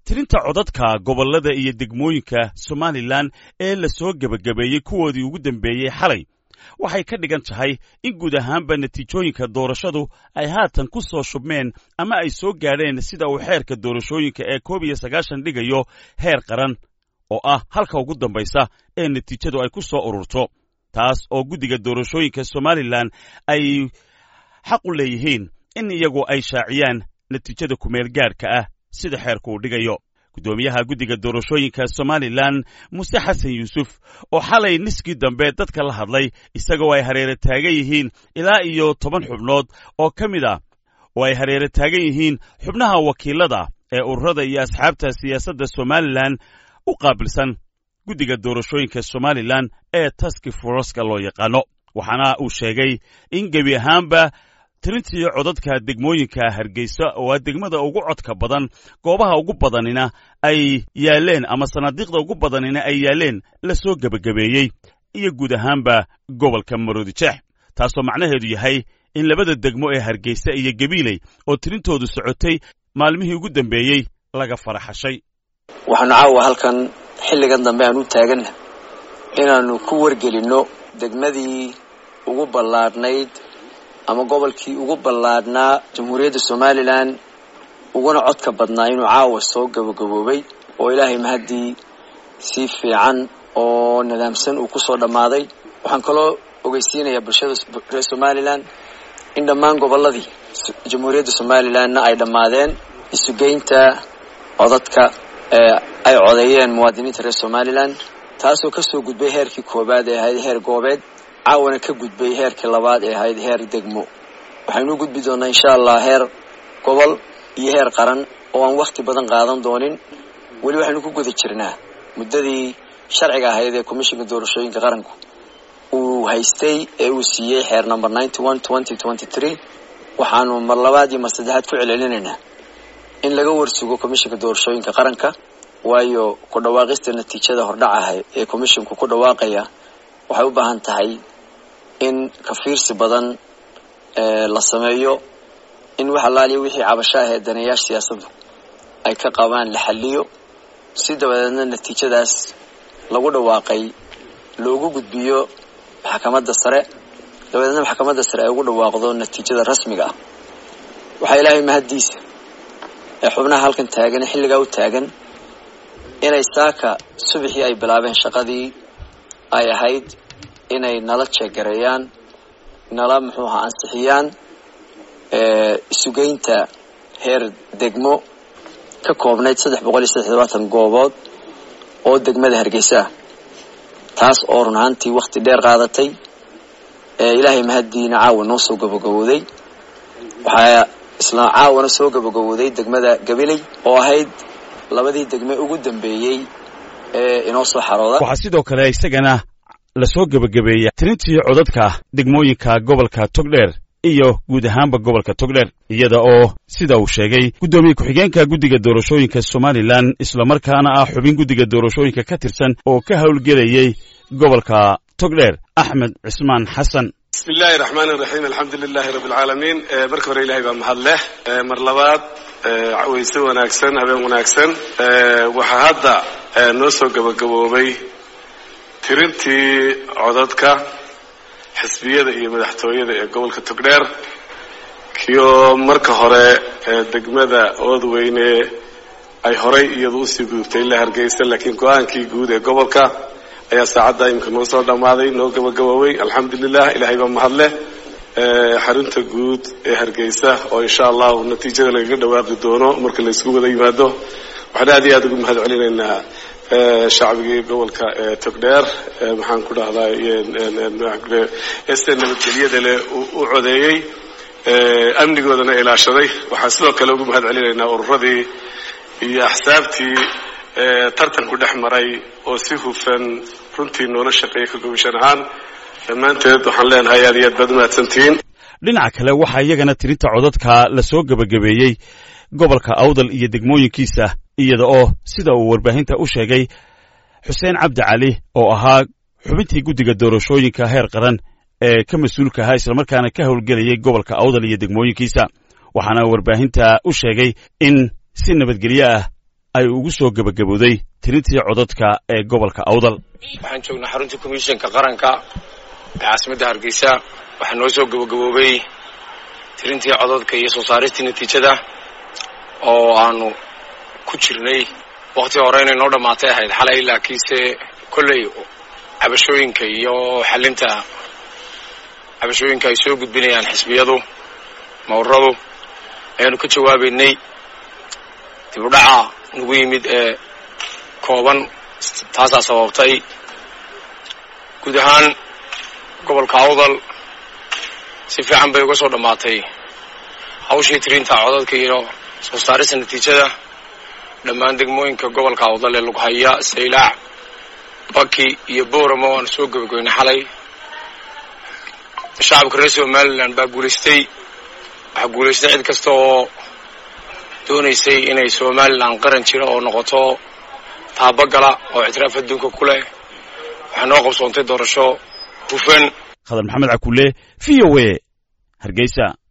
tirinta codadka gobollada iyo degmooyinka somalilan ee la soo gebagabeeyey kuwoodii ugu dambeeyey xalay waxay ka dhigan tahay in guud ahaanba natiijooyinka doorashadu ay haatan ku soo shubmeen ama ay soo gaadheen sida uu xeerka doorashooyinka ee koob iyo sagaashan dhigayo heer qaran oo ah halka ugu dambaysa ee natiijadu ay ku soo ururto taas oo guddiga doorashooyinka somalilan ay xaq u leeyihiin in iyagu ay shaaciyaan natiijada kumeel gaadhka ah sida xeerku uu dhigayo guddoomiyaha guddiga doorashooyinka somalilan muse xasan yuusuf oo xalay niskii dambe dadka la hadlay isagoo ay hareere taagan yihiin ilaa iyo toban xubnood oo ka mid ah oo ay hareere taagan yihiin xubnaha wakiilada ee ururada iyo asxaabta siyaasadda somalilan u qaabilsan guddiga doorashooyinka somalilan ee taski foroska loo yaqaano waxaana uu sheegay in gebi ahaanba tirintii codadka degmooyinka hargeysa oo ah degmada ugu codka badan goobaha ugu badanina ay yaaleen ama sanaadiiqda ugu badanina ay yaaleen la soo gebagabeeyey iyo guud ahaanba gobolka maroodijeex taasoo macnaheedu yahay in labada degmo ee hargeysa iyo gabiiley oo tirintoodu socotay maalmihii ugu dambeeyey laga faraxashay waxaanu caawa halkan xilligan dambe aan u taaganna inaannu ku wargelinno degmadii ugu ballaadhnayd ama gobolkii ugu ballaadhnaa jamhuuriyadda somalilan uguna codka badnaa inuu caawa soo gabagaboobay oo ilaahay mahaddii si fiican oo nidaamsan uu kusoo dhammaaday waxaan kaloo ogeysiinayaa bulshada reer somalilan in dhammaan gobolladii jamhuuriyadda somalilanna ay dhammaadeen isugeynta codadka ee ay codeeyeen muwaadiniinta reer somalilan taasoo kasoo gudbay heerkii koowaad ee ahayd heer goobeed caawana ka gudbay heerkii labaad ee ahayd heer degmo waxaynu u gudbi doonaa insha allah heer gobol iyo heer qaran oo aan wakhti badan qaadan doonin weli waxaynu ku guda jirnaa muddadii sharciga ahayd ee commishinka doorashooyinka qaranku uu haystay ee uu siiyey xeer number ninety one twenty twenty three waxaanu mar labaad iyo mar saddexaad ku celcelinaynaa in laga warsugo commishinka doorashooyinka qaranka waayo ku dhawaaqista natiijada hordhacaha ee commishinku ku dhawaaqaya waxay u baahan tahay in kafiirsi badan la sameeyo in wax allaaliya wixii cabasho ah ee daneeyaasha siyaasaddu ay ka qabaan la xaliyo si dabadeedna natiijadaas lagu dhawaaqay loogu gudbiyo maxkamadda sare dabadeedna maxkamadda sare ay ugu dhawaaqdo natiijada rasmiga ah waxaa ilaahay mahaddiisa ee xubnaha halkan taagan ee xilligaa u taagan inay saaka subaxii ay bilaabeen shaqadii ay ahayd inay nala jeegareeyaan nala muxuu ahaa ansixiyaan isugeynta heer degmo ka koobnayd saddex boqol iyo saddex labaatan goobood oo degmada hargeysa ah taas oo run ahaantii wakhti dheer qaadatay ilaahay mahaddiina caawa noo soo gabagabooday waxaa isla caawana soo gabagabooday degmada gabiley oo ahayd labadii degme ugu dambeeyey ee inoo soo xarooda waxaa sidoo kale isagana la soo gebagabeeya tirintii codadka degmooyinka gobolka togdheer iyo guud ahaanba gobolka togdheer iyada oo sida uu sheegay guddoomiye ku-xigeenka guddiga doorashooyinka somalilan islamarkaana ah xubin guddiga doorashooyinka ka tirsan oo ka howlgelayey gobolka togdheer axmed cismaan xasan bismi illaahi raxmaan iraxiim alxamdu lilaahi rabbi alcaalamiin marka hore ilahay baa mahad leh mar labaad wayse wanaagsan habeen wanaagsan waxaa hadda noo soo gabagaboobay tirintii codadka xisbiyada iyo madaxtooyada ee gobolka togdheer kioo marka hore degmada oodweyne ay horay iyadu usii gudubtay ilaa hargeysa laakiin go-aankii guud ee gobolka ayaa saacadda imika noo soo dhammaaday noo gabagaboobay alxamdulilah ilahay baa mahad leh xarunta guud ee hargeysa oo insha allahu natiijada lagaga dhawaaqi doono marka laysku wada yimaado waxaan aad iyo aad ugu mahad celinaynaa shacbigii gobolka togdheer maxaan ku dhahdaa este nabadgelyada leh u codeeyey amnigoodana ilaashaday waxaan sidoo kale ugu mahad celinaynaa ururadii iyo axsaabtii tartanku dhex maray oo si hufan runtii noola shaqeeyay ka gobashan ahaan dhammaanteed waxaan leenahay aad iyo aad baad umahadsantihiin dhinaca kale waxaa iyagana tirinta codadka la soo gebagabeeyey gobolka awdal iyo degmooyinkiisa iyada oo sida uu warbaahinta u sheegay xuseen cabdi cali oo ahaa xubintii guddiga doorashooyinka heer qaran ee ka mas-uulka ahaa islamarkaana ka howlgelayay gobolka awdal iyo degmooyinkiisa waxaana warbaahinta u sheegay in si nabadgelyo ah ay ugu soo gebagabowday tirintii codadka ee gobolka awdal waxaan joognaa xaruntii komishanka qaranka ee caasimadda hargeysa waxaa noo soo gebagaboobay tirintii codadka iyo soo saaristii natiijada oo aanu ku jirnay wakti hore inay noo dhammaatay ahayd xalay laakiinse kolley cabashooyinka iyo xalinta cabashooyinka ay soo gudbinayaan xisbiyadu mawradu ayaanu ka jawaabaynay dib u dhaca nagu yimid ee kooban taasaa sababtay guud ahaan gobolka awdal si fiican bay uga soo dhammaatay hawshii tirinta codadka iyo soo saarista natiijada dhammaan degmooyinka gobolka awdal ee lughaya saylaac baki iyo booramo waanu soo gebagabeynay xalay shacabka reer somalilan baa guulaystay waxaa guulaystay cid kasta oo doonaysay inay somalilan qaran jira oo noqoto taabagala oo ictiraaf adduunka ku leh waxaa noo qabsoontay doorasho hufan khadar maxamed cakulle v o a hargeysa